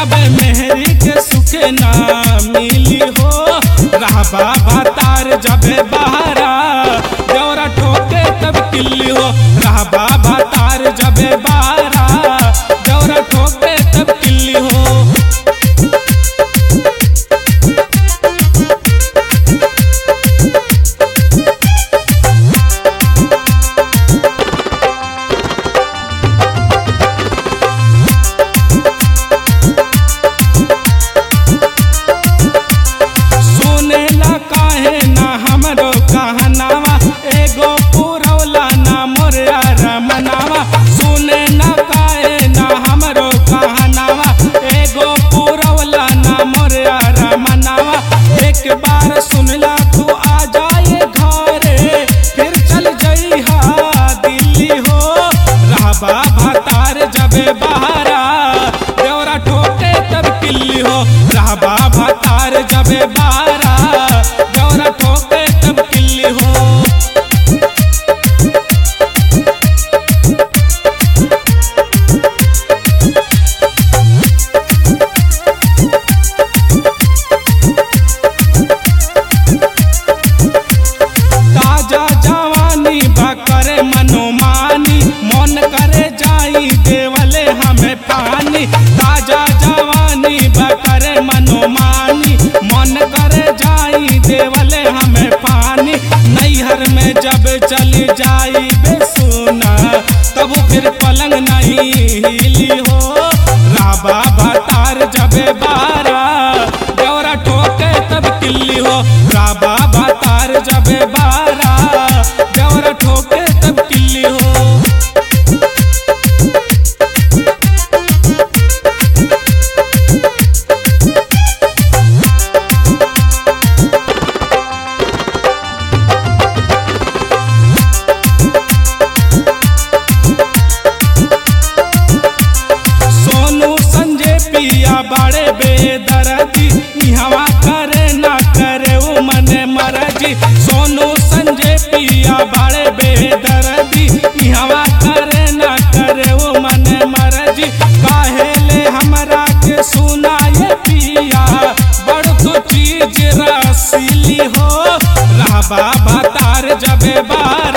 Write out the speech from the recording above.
जब मेहरी के सुखे ना मिली हो रहबा भातार जब बहारा देवरा ठोके तब किल्ली हो रहबा भातार जब बहारा देवरा ठोके तब किल्ली हो सुनेला काहे ना हमरो कहनावा एगो पुरौला ना मोरया रमनावा सुने ना काहे ना हमरो कहनावा एगो पुरौला ना मोरया रमनावा एक बार सुनला तू आ जाए घरे फिर चल जइहा दिल्ली हो रहबा भातार जबे बहारा देवरा ठोके तब किल्ली हो रहबा भातार जबे बहारा देवरा ठोके तब किल्ली हो ताजा जवानी बा करे मनोमानी मन करे जाई देवले हमें पानी ताजा जवानी बा करे मनोमानी मन करे जाई देवले हमें पानी नैहर में जब चली जाई बेसुना तब फिर पलंग नहीं हिली हो राबा भातार जबे बारा देवरा ठोके तब किल्ली हो राबा भातार जबे बारा देवरा ठोके तब किल्ली हो सोनू संजय पिया बड़े बेदर्दी इहवा करे ना करे उ मने मरजी सोनू संजय पिया बड़े बेदर्दी इहवा करे ना करे उ मने मरजी काहेले हमरा के सुनाए पिया बड़ तो चीज रसीली हो रहबा भातार जबे बार